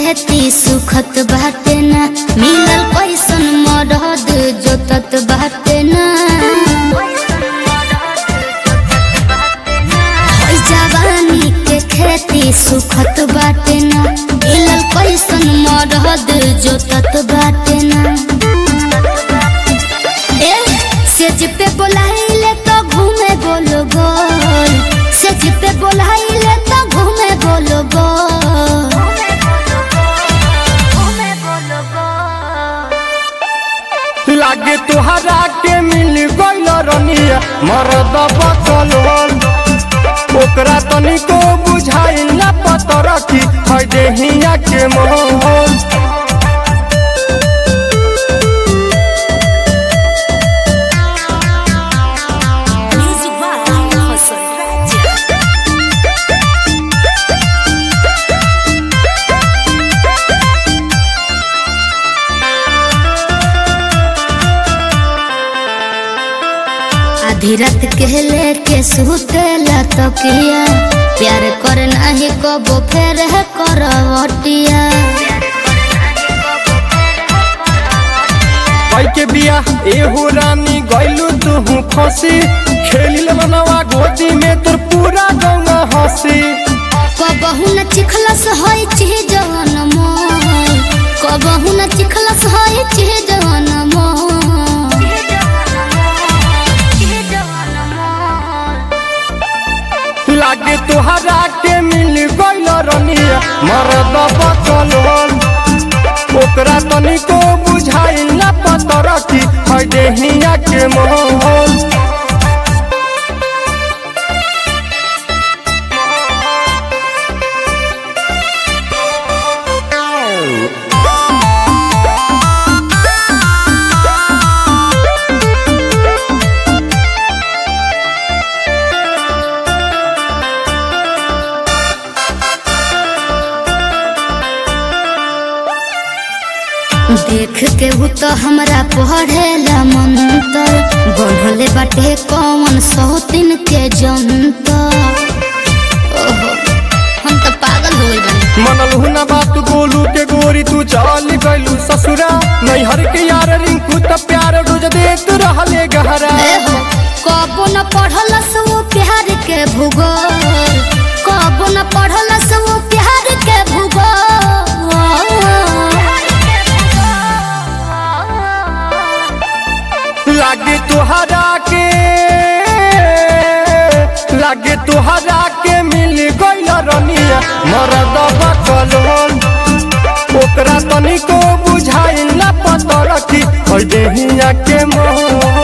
खेती सुखत बाटे ना मिलल कैसन मरद जोतत बाटे ना हई जवानी के खेती सुखत बाटे ना मिलल कैसन मरद जोतत बाटे ना ए सेज पे बोलाइले तो घूमे गोल गोल सेज पे बोलाइले तो घूमे गोल गोल लागे तुहरा के मिल गइल रनिया मरद बकल हल ओकरा तनिको बुझाइल ना पतर की है देहिया के मोहल Music by Hasan Raja. आधी रात के लेके सुतेला तकिया प्यार कर नाही कबो फेर है करवटिया भाई के बिया एहो रानी गइलू तू फंसी खेलिल मनवा गोदी में तोर पूरा गंगा हंसी कबहू न चिखलस होई चीज जवन मोल कबहू न चिखलस होई चीज जवन मोल लागे तुहरा के मिल गइल रनिया मरद बकल हल ओकरा तनिको बुझाइल ना पतर की है देहिया के मोहल देख के हु तो हमरा पढ़ेला मंतर बढ़ले बाटे कौन सौतिन के जंतर ओहो हम तो पागल हो गइल बानी मनल हुना बात गोलू के गोरी तू चल गइलू ससुरा नैहर के यार रिंकू त प्यार रोज देत रहले गहरा ए हो कबो न पढ़ल वो प्यार के भूगोल कबो न पढ़ल वो प्यार के भूगोल लागे तुहरा के लागे तुहरा के मिल गइल रनिया मरद बकल हल ओकरा तनिको बुझाइल ना पतर की है देहिया के मोह